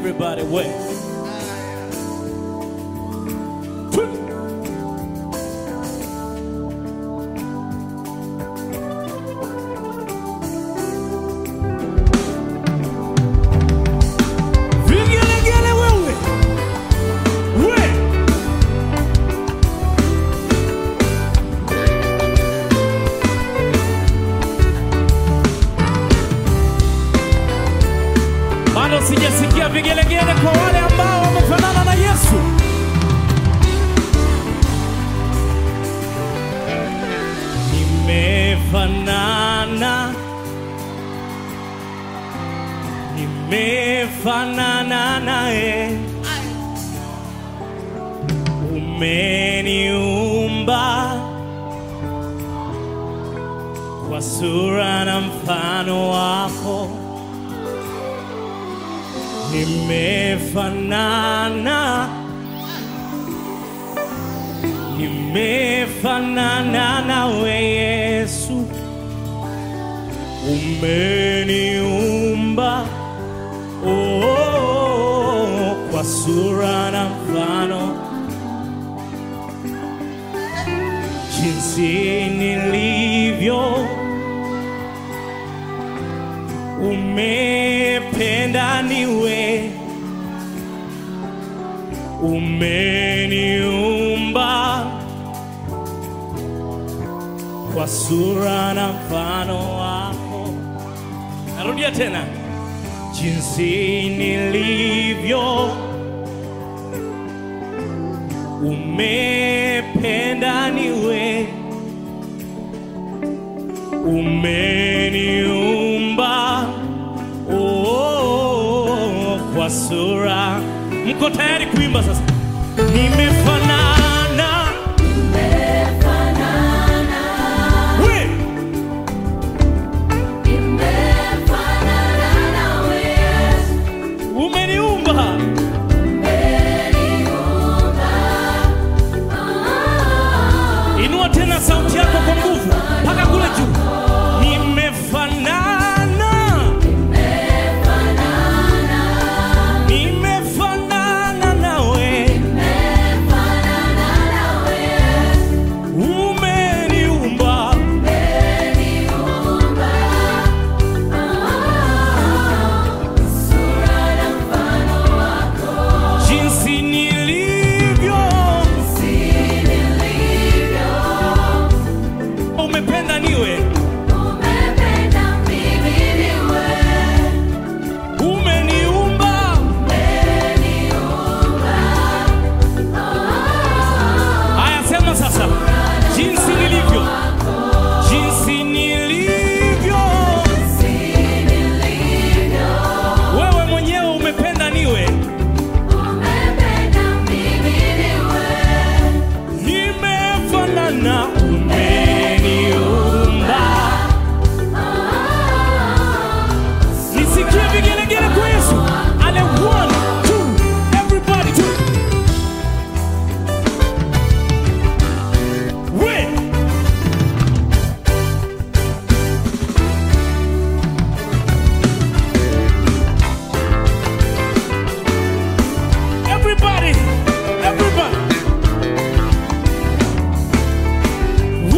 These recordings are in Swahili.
Everybody wait. Vigelegele wewe. We. Bado sijasikia vigelegele kwa wale ambao wamefanana na Yesu. Nimefanana, nimefanana naye, umeniumba kwa sura na mfano wako nimefanana nimefanana nawe Yesu, umeniumba oh, kwa sura na mfano jinsi nilivyo umependa niwe umeniumba kwa sura na mfano wako. Narudia tena, jinsi nilivyo umependa niwe umeniumba oh, kwa sura. Mko tayari kuimba sasa? Nimefanana we umeniumba Inua tena sauti yako kwa nguvu mpaka kule juu. Nimefanana, nimefanana nawe, umeniumba jinsi nilivyo, umependa niwe, umeniumba Haya, sema sasa, jinsi nilivyo, jinsi nilivyo, wewe mwenyewe umependa niwe, nimefanana, umeniumba. Nisikie vigelegele kwa Yesu. Ale, one, two, everybody, two. We. Everybody, everybody.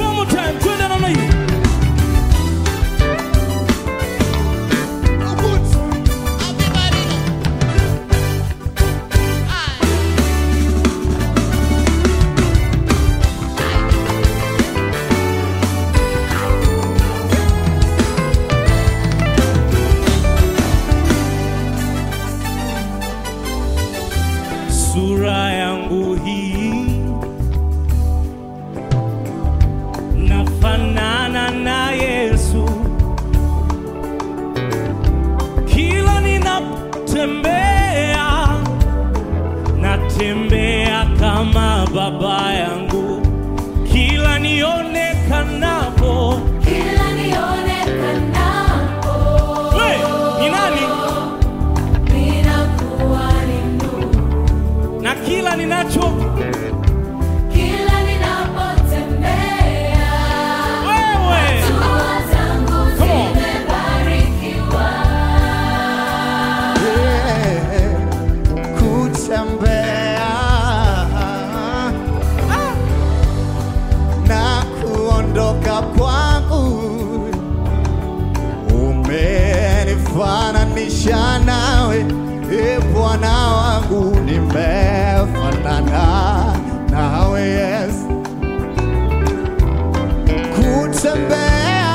kutembea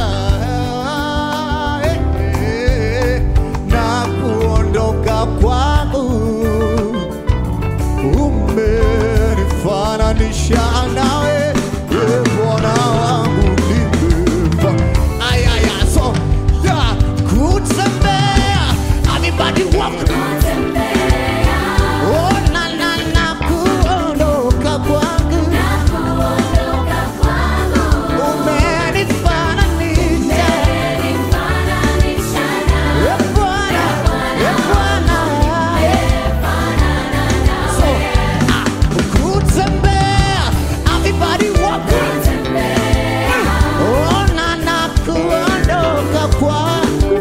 eh, na kuondoka kwangu umenifananisha nawe e Bwana wangu nimefa ayaya so yeah, kutembea everybody walk oh na na na kuondoka kwangu umenifananisha e Bwana e Bwana so ah, kutembea everybody walk oh na na kuondoka kwangu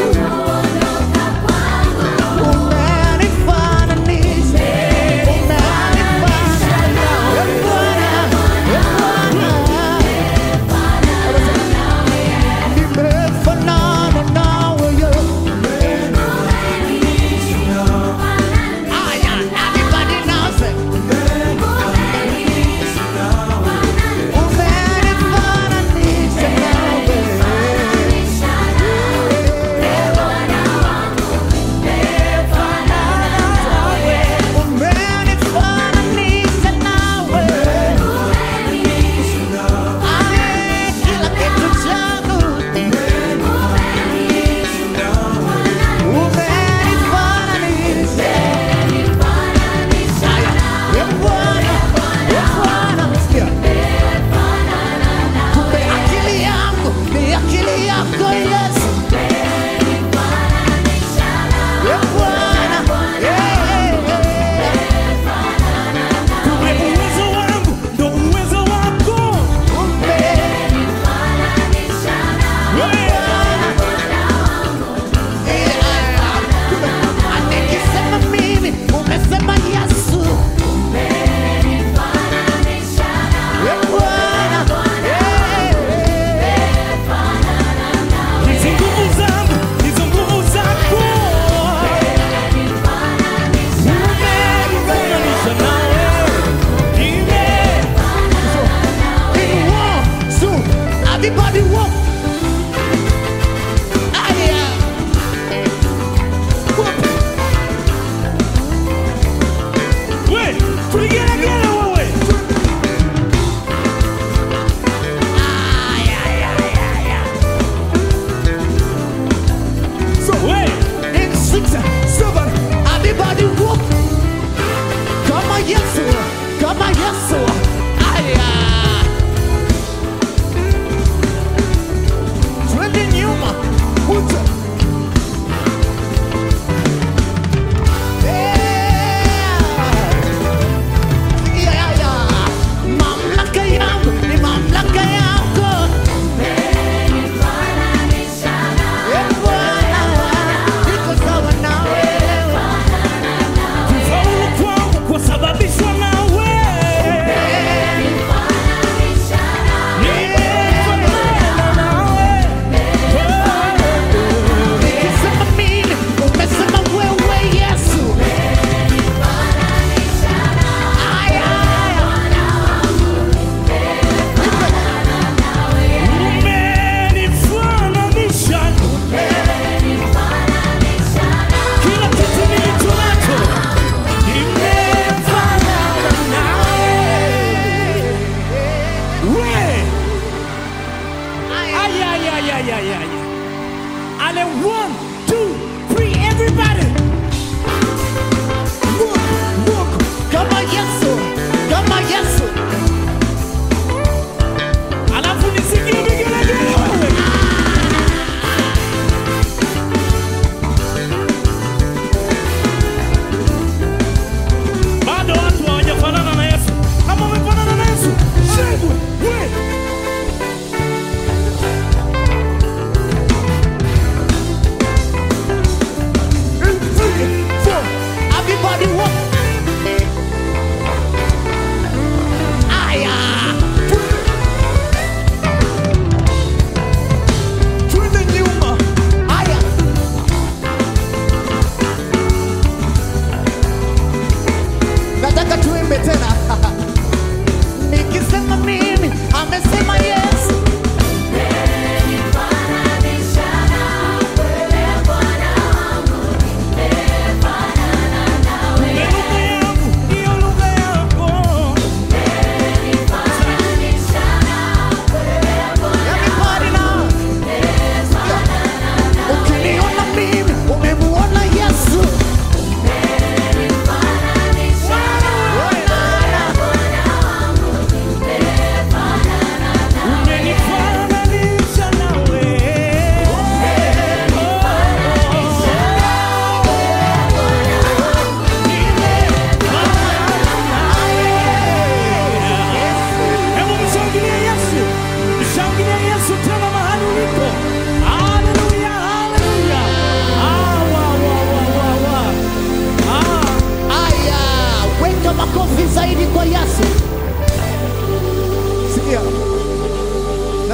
umenifananisha umenifananisha e Bwana e Bwana nimefanana nawe Yesu Aya, everybody now say, umenifananisha nawe. Umenifananisha nawe. Aya, kila kitu changu. Umenifananisha. Aya, e Bwana, e Bwana. Sikia. Kumbe akili yangu ni akili yako Yesu. E Bwana, eh, eh, eh. Kumbe uwezo wangu ndo uwezo wako. Kumbe Nikisema mimi umesema Yesu Eh, Bwana Eh, Hizi nguvu zangu hizo nguvu zako. Umenifananisha nawe. Nime- in one, two, everybody walk. Aya. Walk. We, tuligelegele wewe. Aya, aya, aya, aya. So, We, in six, seven, everybody walk. Kama Yesu, kama Yesu. Aya. Twende nyuma. Kuja. Yeah. Yeah, yeah. Mamlaka yangu ni mamlaka yako. Eh, Bwana, niko sawa na wewe. kufaulu kwangu kwasababishwa nawe. Nimefanana nawe. Nikisema mimi, umesema wewe Yesu. Aya, aya. Umenifananisha kila kitu nilicho nacho nimefanana nawe. We, ay, ay, ay, ay, ay, ay, ay. Ale, one, two, three, everybody. Walk, walk. Kama Yesu, kama Yesu. Alafu nisikie vigelegele wewe. Bado watu hawajafanana na Yesu. Kama umefanana na Yesu, shangwe, we.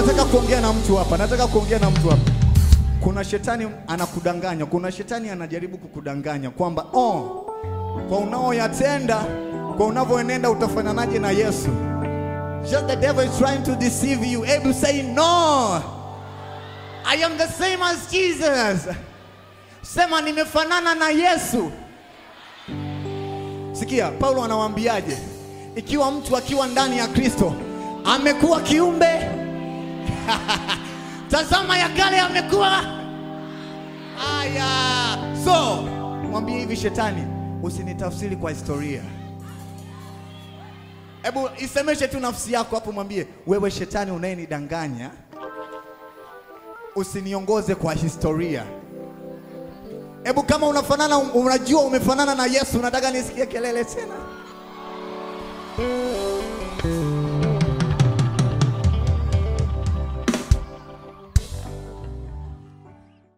nataka kuongea na mtu hapa, nataka kuongea na mtu hapa. Kuna shetani anakudanganya, kuna shetani anajaribu kukudanganya kwamba oh, kwa unaoyatenda, kwa unavyoenenda utafananaje na Yesu. Just the devil is trying to deceive you. Able say no. I am the same as Jesus. Sema nimefanana na Yesu. Sikia, Paulo anawaambiaje? Ikiwa mtu akiwa ndani ya Kristo amekuwa kiumbe, tazama ya kale amekuwa haya. So mwambie hivi shetani, usinitafsiri kwa historia. Hebu isemeshe tu nafsi yako hapo, mwambie wewe shetani unayenidanganya, usiniongoze kwa historia. Hebu kama unafanana, unajua umefanana na Yesu, nataka nisikie kelele tena.